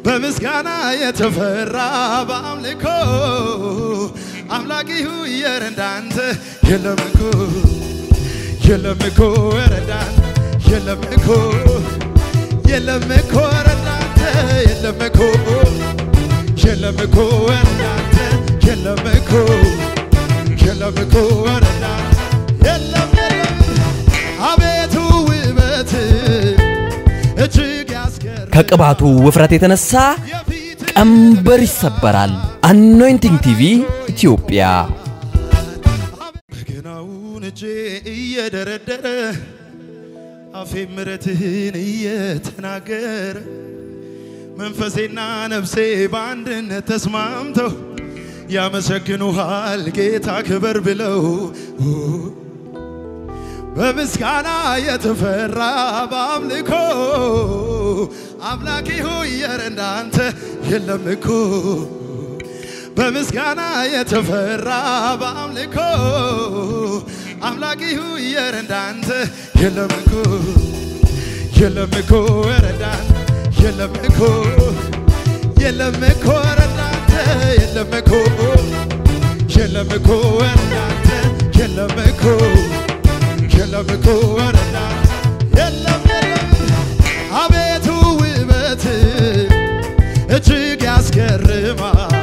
በምስጋና የተፈራ በአምልኮ አምላክ ይሁየር እንዳንተ የለም እኮ የለም እኮ ኧረ እንዳንተ የለም እኮ የለም እኮ ኧረ እንዳንተ የለም እኮ የለም እኮ ኧረ እንዳንተ የለም እኮ የለም እኮ ኧረ እንዳንተ የለም የለም አቤቱ ውበት እጅግ ያስገርም ከቅባቱ ውፍረት የተነሳ የፊት ቀንበር ይሰበራል። አኖይንቲንግ ቲቪ ኢትዮጵያ በገናውን እጄ እየደረደረ አፌ ምረትህን እየተናገረ መንፈሴና ነፍሴ በአንድነት ተስማምተው ያመሰግኑሃል ጌታ ክበር ብለው በምስጋና የተፈራ በአምልኮ አምላኬ ሆይ ኧረ እንዳንተ የለም እኮ በምስጋና የተፈራ በአምልኮ አምላኬ ሆይ ኧረ እንዳንተ የለም እኮ የለም እኮ ኧረ እንዳንተ የለም እኮ የለም እኮ ኧረ እንዳንተ የለም እኮ የለም እኮ ኧረ እንዳንተ የለም እኮ የለም እኮ ኧረ እንዳንተ የለም የለም አቤቱ ውበት እጅግ ያስገርማል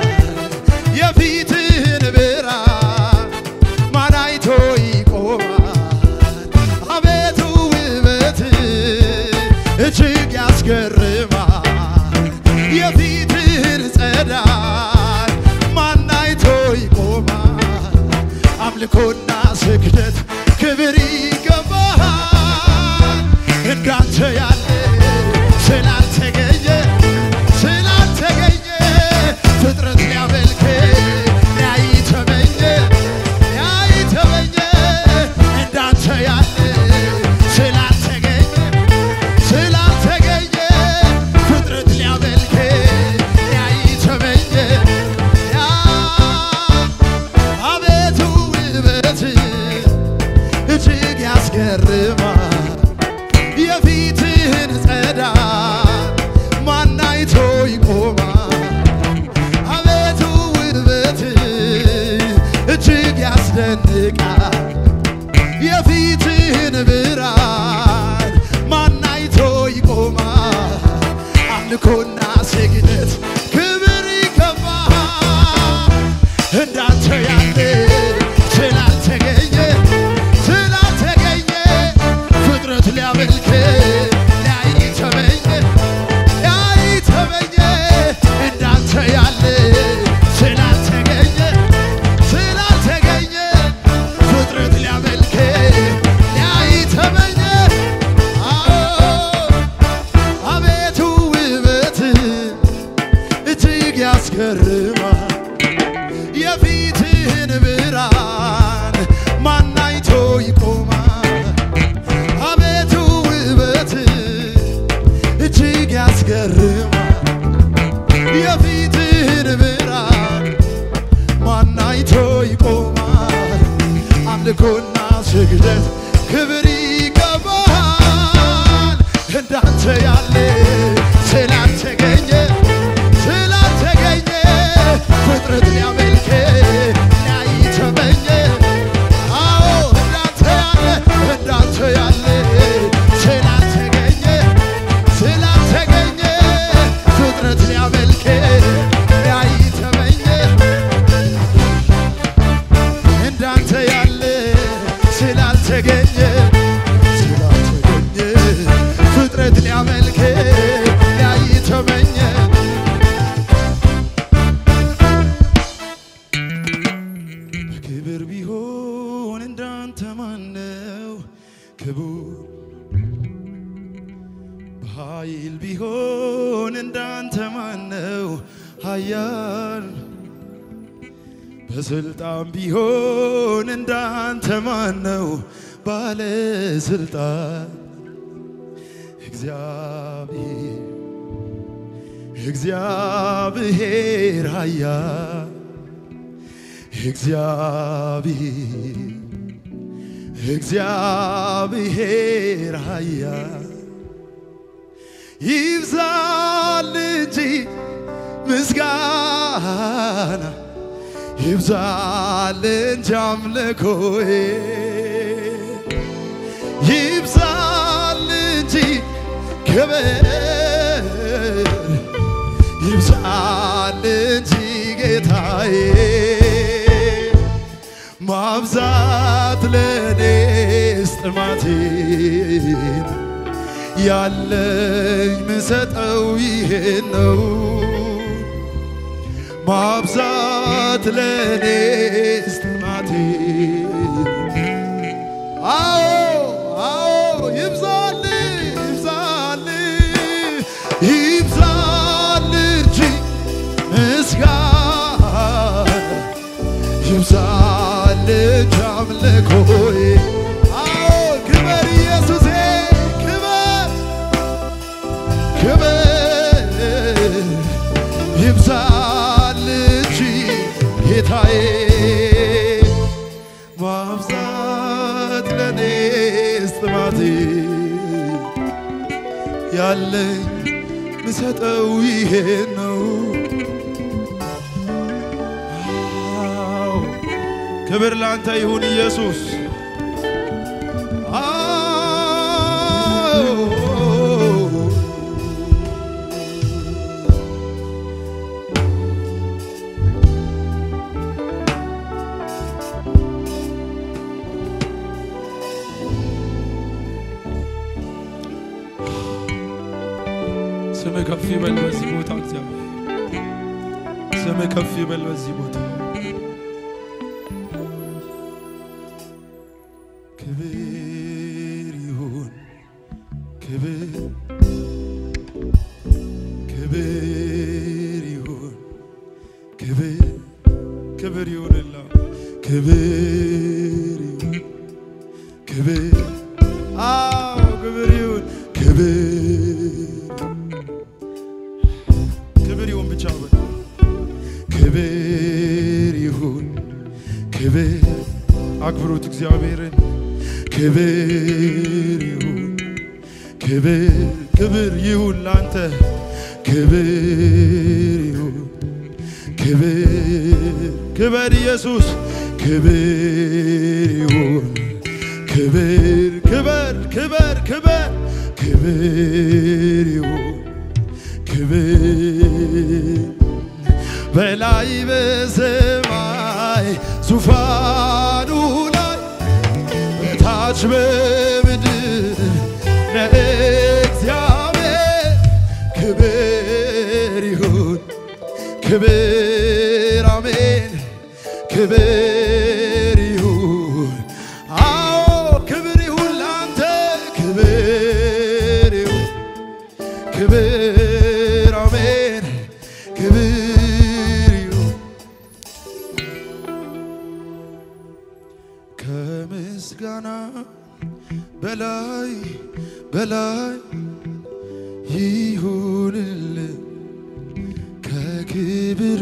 የፊትህን ብርሃን ማን አይቶ ይቆማል አቤቱ ውበት እጅግ ያስገርማል የፊትህን ጸዳል ማን አይቶ ይቆማል አምልኮና ስግደት ክብር ይገባሃል እንዳንተ ያለ ስላልተገኘ ስላልተገኘ ፍጥረት ሊያመልክ ሊያይ ተመኘ ሊያይ ተመኘ እንዳንተ ያለ ስላልተገኘ ስላልተገኘ ፍጥረት ሊያመልክ ሊያይ ተመኘ ያ አቤቱ ውበት እጅግ ያስገርማል የፊትህን ጸዳል ማን አይቶ ይቆማል አቤቱ ውበት እጅግ ያስደንቃል የፊትህን ብርሃን ማን አይቶ ይቆማል አምልኮና ስግደት ክብር ይገባሃል እንዳንተ ያለ ስላልተገኘ ስላልተገኘ ፍጥረት ሊያመልክ ሊያይ ተመኘ ሊያይ ተመኘ እንዳንተ ያለ ስላልተገኘ ስላልተገኘ ፍጥረት ሊያመልክ ሊያይ ተመኘ አዎ አቤቱ ውበት እጅግ ያስገርማል የፊትህን ብርሃን ማን አይቶ ይቆማል አቤቱ ውበት እጅግ ያስገርማል የፊትህን ብርሃን ማን አይቶ ይቆማል አምልኮና ስግደት ክብር ይገባሃል እንዳንተ ያለ ስላልተገኘ ስላልተገኘ ፍጥረት ሊያመልክ ሊያይ ተመኘ አዎ እንዳንተ ያለ እንዳንተ ያለ ስላልተገኘ ስላልተገኘ ፍጥረት ሊያመልክ ሊያይ ተመኘ እንዳንተ ያለ ስላልተገኘ ስላልተገኘ ፍጥረት ሊያመልክ ሊያይ ተመኘ በክብር ቢሆን እንዳንተ ማነው ክቡር በኃይል ቢሆን እንዳንተ ማነው ኃያል በስልጣን ቢሆን እንዳንተ ማነው ባለስልጣን እግዚአብሔር እግዚአብሔር ኃያል እግዚአብሔር እግዚአብሔር ኃያል ይብዛል እንጂ ምስጋና ይብዛል እንጂ አምልኮዬ ይብዛል እንጂ ክብር ይብዛል እንጂ ጌታዬ ማብዛት ለእኔስ ጥማቴ ያለኝ ምሰጠው ይሄን ነው ማብዛት ለእኔስ ጥማቴ አዎ አዎ ይብዛል ይብዛል ይብዛል እንጂ ምስጋና ይብዛል እንጂ አምልኮዬ አዎ ክበር ኢየሱሴ ክበር ክበር ይብዛል እንጂ ጌታዬ ማብዛት ለእኔስ ጥማቴ ያለኝ ምሰጠው ይሄን ነው። አዎ፣ ክብር ላንተ ይሁን ኢየሱስ። አዎ ስም ከፍ ይበል በዚህ ቦታ እግዚአብሔር ስም ከፍ ይበል በዚህ ቦታ ክብር ይሁን ክብር ክብር ይሁን ክብር ክብር ይሁንላ ክብር ይሁን ክብር አዎ ክብር ይሁን ክብር ክብር ይሁን ብቻ በል ክብር ይሁን ክብር አክብሩት እግዚአብሔርን ክብር ይሁን ክብር ክብር ይሁን ላንተ ክብር ይሁን ክብር ክብር ኢየሱስ ክብር ይሁን ክብር ክብር ክብር ክብር ክብር ይሁን ክብር በላይ በሰማይ ዙፋኑ ላይ በታች በምድር ለእግዚአብሔር ክብር ይሁን ክብር አሜን ክብር ይሁን አዎ ክብር ይሁን ላንተ ክብር ይሁን ክብር አሜን ክብር ይሁን ከምስጋና በላይ በላይ ይሁንልህ ከክብር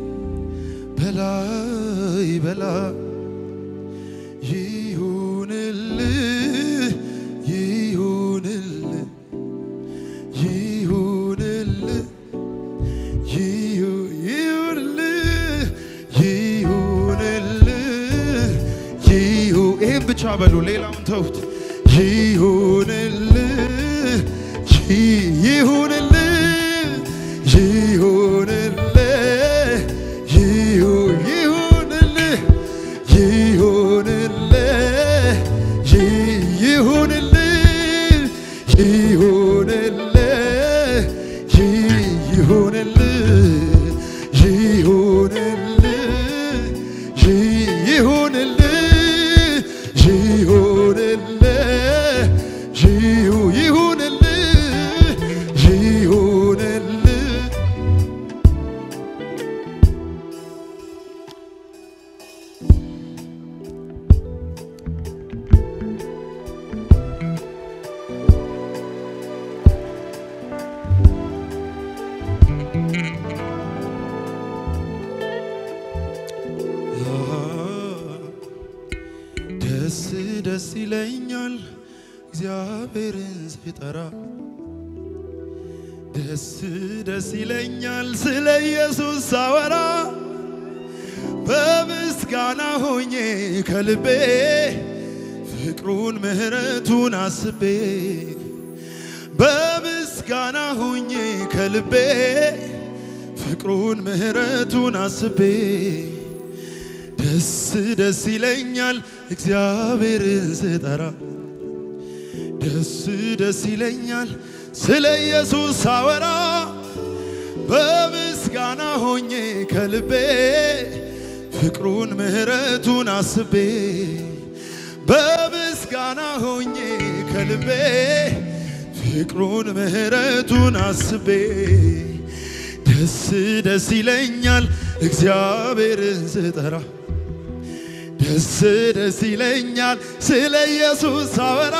በላይ በላይ ይሁንልህ ይሁንልህ ይሁንልህ ይሁ- ይሁንልህ ይሁንልህ ይሁ ይህም ብቻ በሉ ሌላውን ተውት ይሁንልህ ይ- ይሁንልህ ይሁንልህ ይሁ- ይሁንልህ ይሁንልህ ይ- ይሁንልህ ይሁንልህ ይ- ይሁንልህ ይሁንልህ ይ- ይሁንልህ ይሁንልህ ይሁ- ይሁንልህ ይሁንልህ ደስ ደስ ይለኛል እግዚአብሔርን ስጠራ ደስ ደስ ይለኛል ስለ ኢየሱስ ሳወራ በምስጋና ሆኜ ከልቤ ፍቅሩን ምሕረቱን አስቤ በምስጋና ሆኜ ከልቤ ፍቅሩን ምሕረቱን አስቤ ደስ ደስ ይለኛል እግዚአብሔርን ስጠራ ደስ ደስ ይለኛል ስለ ኢየሱስ ሳወራ በምስጋና ሆኜ ከልቤ ፍቅሩን ምሕረቱን አስቤ በምስጋና ሆኜ ከልቤ ፍቅሩን ምሕረቱን አስቤ ደስ ደስ ይለኛል እግዚአብሔርን ስጠራ ደስ ደስ ይለኛል ስለ ኢየሱስ ሳወራ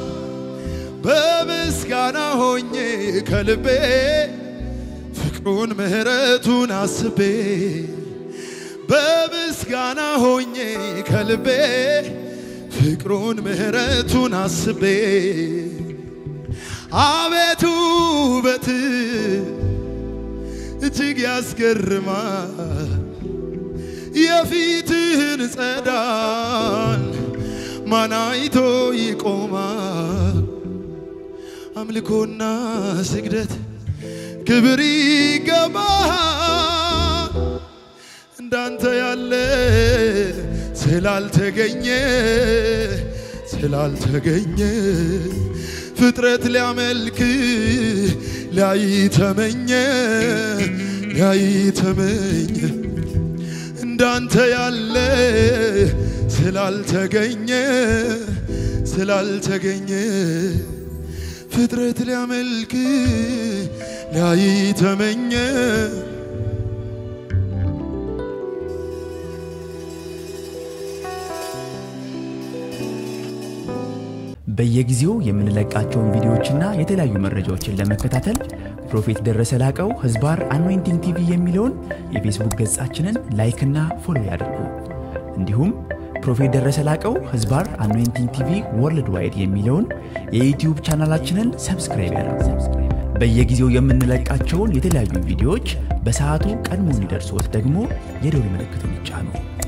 በምስጋና ሆኜ ከልቤ ፍቅሩን ምሕረቱን አስቤ በምስጋና ሆኜ ከልቤ ፍቅሩን ምሕረቱን አስቤ አቤቱ ውበት እጅግ ያስገርማል የፊትህን ጸዳል ማን አይቶ ይቆማል? አምልኮና ስግደት ክብር ይገባል። እንዳንተ ያለ ስላልተገኘ ስላልተገኘ ፍጥረት ሊያመልክ ሊያይ ተመኘ ሊያይ ተመኘ እንዳንተ ያለ ስላልተገኘ ስላልተገኘ ፍጥረት ሊያመልክ ሊያይ ተመኘ በየጊዜው የምንለቃቸውን ቪዲዮዎችና የተለያዩ መረጃዎችን ለመከታተል ፕሮፌት ደረሰ ላቀው ህዝባር አኖይንቲንግ ቲቪ የሚለውን የፌስቡክ ገጻችንን ላይክና ፎሎ ያድርጉ። እንዲሁም ፕሮፌት ደረሰ ላቀው ህዝባር አኖይንቲንግ ቲቪ ወርልድ ዋይድ የሚለውን የዩትዩብ ቻናላችንን ሰብስክራይብ ያድርጉ። በየጊዜው የምንለቃቸውን የተለያዩ ቪዲዮዎች በሰዓቱ ቀድሞ እንዲደርሶት ደግሞ የደውል ምልክቱን ይጫኑ።